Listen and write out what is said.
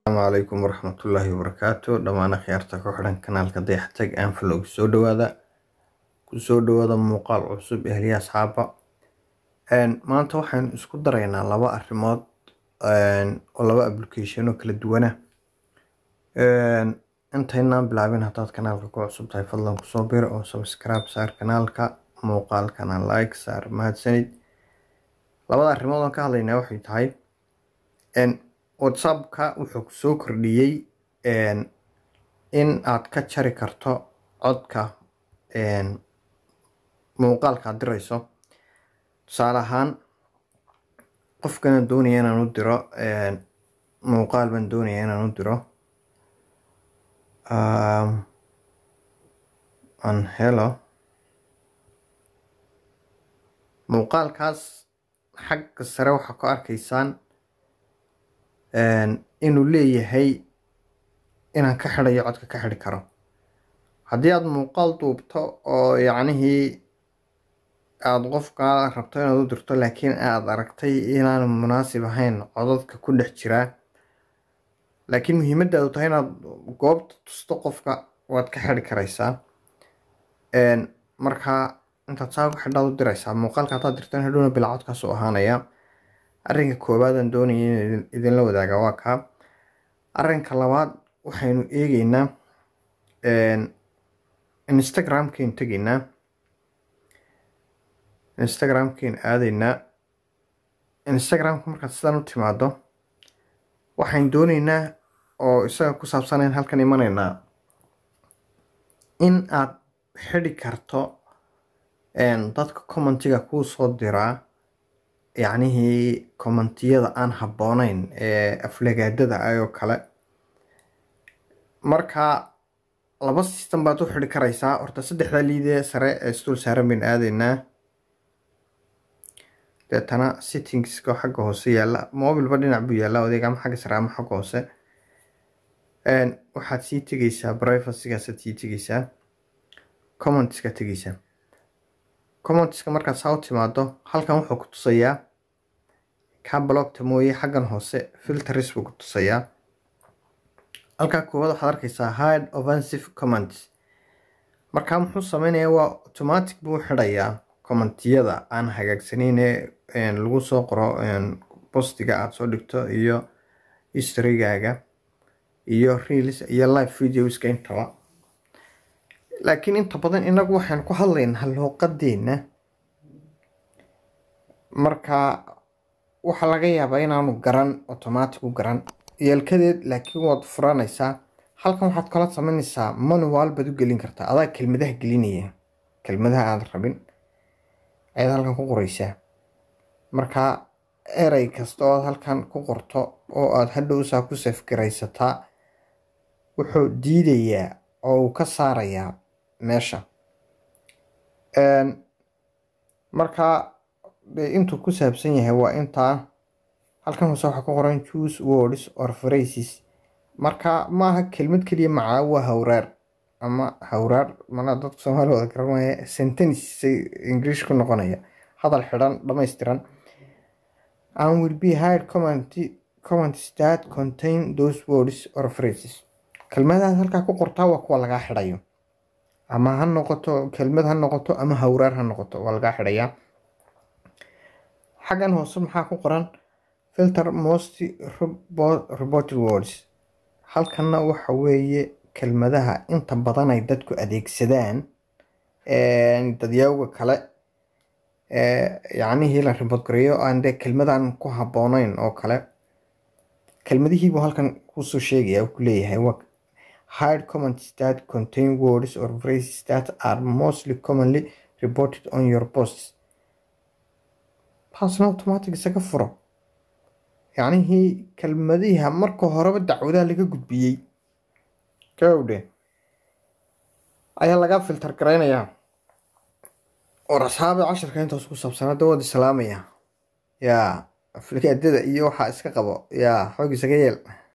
asalaamu calaykum waraxmatullaahi wabarakaatu dhammaan akhyaarta ku xidhan kanaalka dayaxtag anfalog soo dhawaada kusoo dhawaada muuqaal cusub ehliya asxaaba maanta waxaynu isku daraynaa laba arrimood oo laba application oo kala duwana intaynaan bilaabin haddaad kanaalka ku cusub tahay fadlan kusoo bir oo subscribe saar kanaalka muuqaalkana like saar mahadsanid labada arrimood aan ka hadlaynaa waxay tahay whatsappka wuxuu kusoo kordhiyey in aad ka jari karto codka muuqaalka aad dirayso tusaale ahaan qofkana doonaya inaan u diro muuqaal baan doonaya inaan u diro an helo muuqaalkaas xagga sare waxaa ku arkaysaan inuu leeyahay inaan ka xidhayo codka ka xidhi karo haddii aada muuqaal duubto oo yacnihii aada qofka rabto inaad u dirto laakiin aada aragtay inaan munaasib ahayn codadka ku dhex jiraa laakiin muhiimadaadu tahay inaad goobta tusto qofka waad ka xidhi karaysaa markaa intaad saa ku xidhaad u diraysaa muuqaalka haddaad dirtan hadhowna bilaa codkaas u ahaanaya arrinka koowaad aan doonaya in idinla wadaaga waa kaa arrinka labaad waxaynu eegeynaa instagramkaynu tegaynaa instagramkaynu aadaynaa instagramka markaad sidaan u timaado waxaynu dooneynaa oo isaga ku saabsanayn halkan imanaynaa in aad xidhi karto dadka commentiga kuu soo diraa yacnihii commentiyada aan habboonayn ee aflagaadada ayoo kale marka laba system baad u xidhi karaysaa horta saddexdaa liidee sare ee isdul saaran baynu aadaynaa deetana sittingska xagga hoose yaalla mobilba dhinac buu yaalla odeeg ama xagga sare ama xagga hoose waxaad sii tegeysaa privacygaasad sii tegeysaa commentska tegeysaa commentska markaad saa u timaado halkan wuxuu ku tusayaa kaa blogta mooye xaggan hoose filters buu ku tusayaa halkaa koowaad waxaad arkaysaa hide offensive comments markaa muxuu sameynayaa waa automatic buu xidhayaa commentiyada aan hagaagsaneyn ee lagu soo qoro postiga aada soo dhigto iyo historygaaga iyo reels iyo live videoska intaba laakiin inta badan inagu waxaan ku hadlaynaa luuqadeena marka waxaa laga yaabaa inaanu garan automatic u garan yeelkadeed laakiin waad furanaysaa halkan waxaad kala sameynaysaa manual baad u gelin kartaa adaa kelmadaha gelinaya kelmadaha aada rabin ayaad halkan ku qoreysaa marka erey kasta oo aad halkan ku qorto oo aada hadhowsaa ku safgaraysataa wuxuu diidayaa oo uu ka saarayaa meesha marka intuu ku saabsan yahay waa intaa halkan hoose waxaa ku qoran choose words or phrases marka maaha kelmad keliya macaa waa hawraar ama hawraar mana dadka soomaali wada garanaya sentence english ku noqonaya hadal xidhan dhammaystiran and will be hide comment comments that contain those words or phrases kelmadahaad halkaa ku qortaa waa kuwa lagaa xidhayo ama ha noqoto kelmad ha noqoto ama hawraar ha noqoto waa lagaa xidhayaa xaggan hoose maxaa ku qoran filter most reported words halkanna waxa weeye kelmadaha inta badan ay dadku adeegsadaan dadyawga kale yacnihii la report gareeyo aan dee kelmadan ku habboonayn oo kale kelmadihiibuu halkan kusoo sheegaya ku leeyahay hide comments that contain words or phrases that are mostly commonly reported on your posts taasna automatic isaga furo yacnihii kelmadiha marka horeba dacwadaha laga gudbiyey gawdhe ayaa laga filter garaynayaa war asxaabi cashirka intaas ku saabsanaa dawood islaamaya yaa aflagaadada iyo waxaa iska qabo yaa xoog isaga yeel